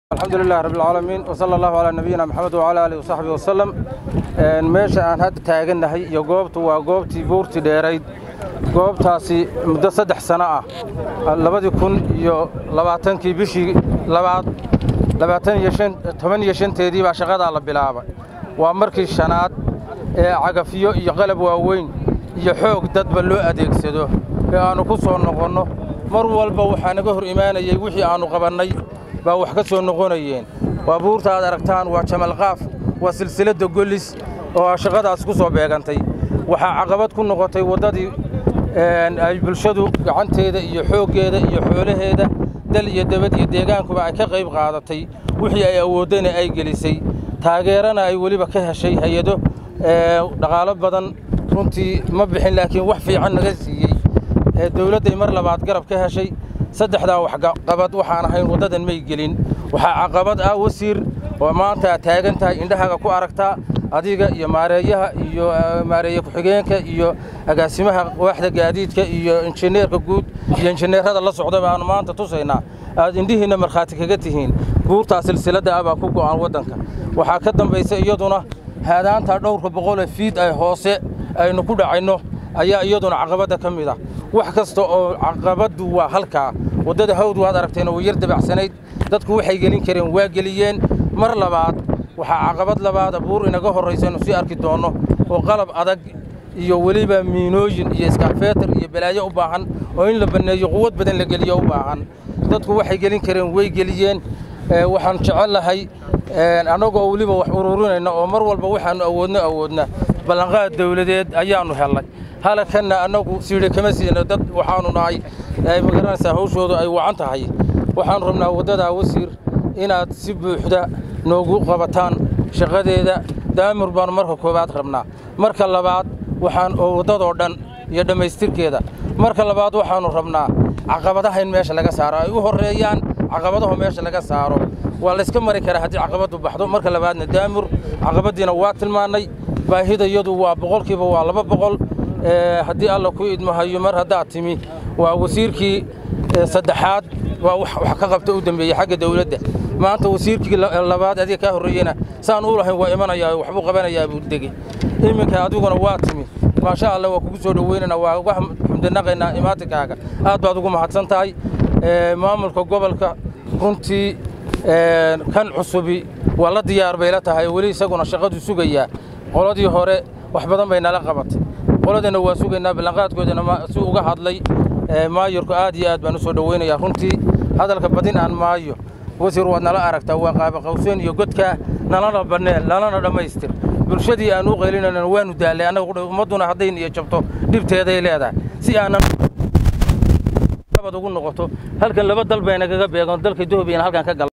alxamdu lilahi rabb alcaalamiin wsala allahu calaa nabiyina maxamed wacala aalihi wasaxbihi wasalam meesha aan hadda taagannahay iyo goobtu waa goobtii buurtii dheerayd goobtaasi muddo saddex sano ah labadii kun iyo labaatankii bishii labaad labaatan iyo shan toban iyo shanteedii baa shaqadaa la bilaabay waa markii shanaad ee cagafyo iyo qalab waaweyn iyo xoog dadba loo adeegsado ee aannu ku soo noqonno mar walba waxaa naga hor imaanayey wixii aannu qabannay baa wax ka soo noqonayeen waa buurta aad aragtaan waa jamalqaaf waa silsiladda gollis oo shaqadaas ku soo beegantay waxaa caqabad ku noqotay waddadii ay bulshadu gacanteeda iyo xooggeeda iyo xoolaheeda dal iyo debad iyo deegaankuba ay ka qayb qaadatay wixii ay awooddana ay gelisay taageerana ay weliba ka heshay hay-ado dhaqaalo badan runtii ma bixin laakiin wax fiican naga siiyey dawladday mar labaad garab ka heshay saddexdaa waxqabad waxaan ahayn waddadan may gelin waxaa caqabad ah wasiir oo maanta aad taagan tahay indhahaaga ku aragtaa adiga iyo maareeyaha iyo maareeye ku-xigeenka iyo agaasimaha waaxda gaadiidka iyo injineerka guud iyo injineerada la socda baanu maanta tusaynaa aad indhihiinna markhaati kaga tihiin buurtaa silsiladda ah baa ku go'an waddanka waxaa ka dambaysa iyaduna haadaantaa dhowrka boqolee fiid ay hoose aynu ku dhacayno ayaa iyaduna caqabadda ka mid ah wax kasta oo caqabaddu waa halkaa waddada hawd waad aragteen oo yar dabacsanayd dadku waxay gelin kareen waa geliyeen mar labaad waxaa caqabad labaada buur inaga horraysaynu sii arki doonno oo qalab adag iyo weliba miinooyin iyo iskaafeetar iyo balaayo u baahan oo in la banneeyo quwad badan la geliyo u baahan dadku waxay gelin kareen way geliyeen waxaan jecellahay annagoo weliba wax ururinayna oo mar walba waxaannu awoodno awoodna ballanqaad dawladeed ayaannu hellay halakanna annagu siidhe kama siina dad waxaannu nahay magaranaysaa hawshoodu ay wacan tahay waxaannu rabnaa waddadaa wasiir inaad si buuxda noogu qabataan shaqadeeda daamur baannu marka koowaad rabnaa marka labaad waxaan oo waddadoo dhan iyo dhammaystirkeeda marka labaad waxaannu rabnaa caqabadaha in meesha laga saaro ay u horreeyaan caqabadaho meesha laga saaro waa layska mari karaa haddii caqabaddu baxdo marka labaadna daamur caqabaddiina waa tilmaannay baahidayadu waa boqolkiiba waa laba boqol haddii alla ku idmahayo mar haddaad timi waa wasiirkii saddexaad waa wax ka qabta u dembeeyey xagga dawladda maanta wasiirkii labaad adiga kaa horreeyena saan u lahayn waa imanayaa waxbuu qabanayaa buu degey iminka adiguna waa timi maasha allah waa kugu soo dhoweynana waa uga xamdinaqaynaa imaatinkaaga aad baad ugu mahadsan tahay maamulka gobolka runtii kan cusubi waa la diyaar bay la tahay weli isaguna shaqadu sugayaa qoladii hore wax badan bay nala qabatay qoladana waa sugaynaa ballanqaadkoodana si uga hadlay maayorku aad iyo aad baan u soo dhoweynayaa runtii hadalka badin aan maayo wasiir waad nala aragtaa waa qaabaqawseen iyo godkaa nalana banneen nalana dhammaystir bulshadii aan u qaylinayna waanu daallay annaga ummadduna hadday iyo jabto dhibteeday leedahay si aanan ugu noqoto halkan laba dal bayna kaga beegan dalka etoobiyan halkan ka gala